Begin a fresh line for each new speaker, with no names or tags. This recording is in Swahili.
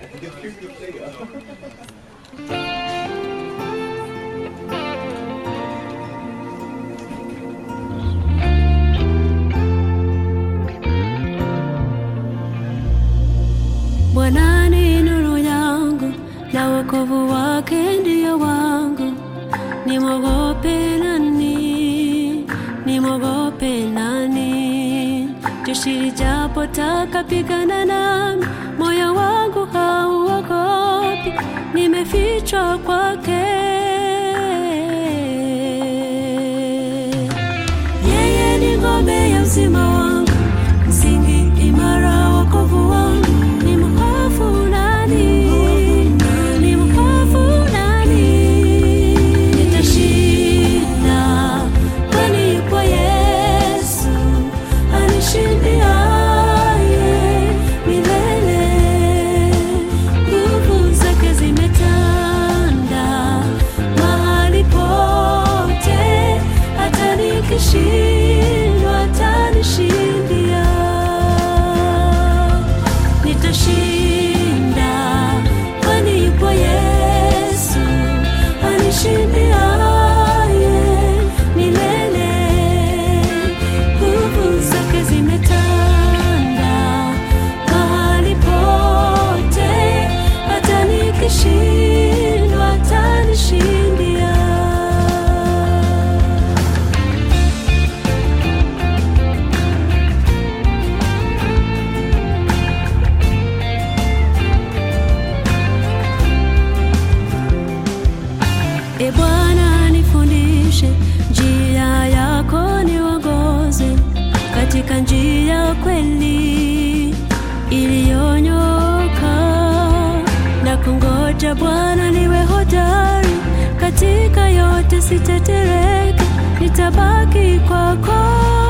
Bwana ni nuru yangu na wokovu wake ndiyo wangu, nimwogope nani? Nimwogope nani? Jeshi lijapotaka pigana nami, moyo wangu hauogopi, nimefichwa kwake. Yeye ni ngome ya uzima wangu, msingi imara wokovu wangu. Ni mhofu nani? Ni mhofu nani? Nitashinda, kwani yupo Yesu anishindiaye milele. Nguvu zake zimetanda mahali pote, hata nikishindwa atanishindia. Nitashinda, kwani yupo Yesu anishindiaye milele. Nguvu zake zimetanda mahali pote, hata nikishindwa atanishindia. E Bwana, nifundishe njia yako, niongoze katika njia kweli iliyonyoka, na kungoja Bwana niwe hodari katika yote, sitetereke, nitabaki kwako.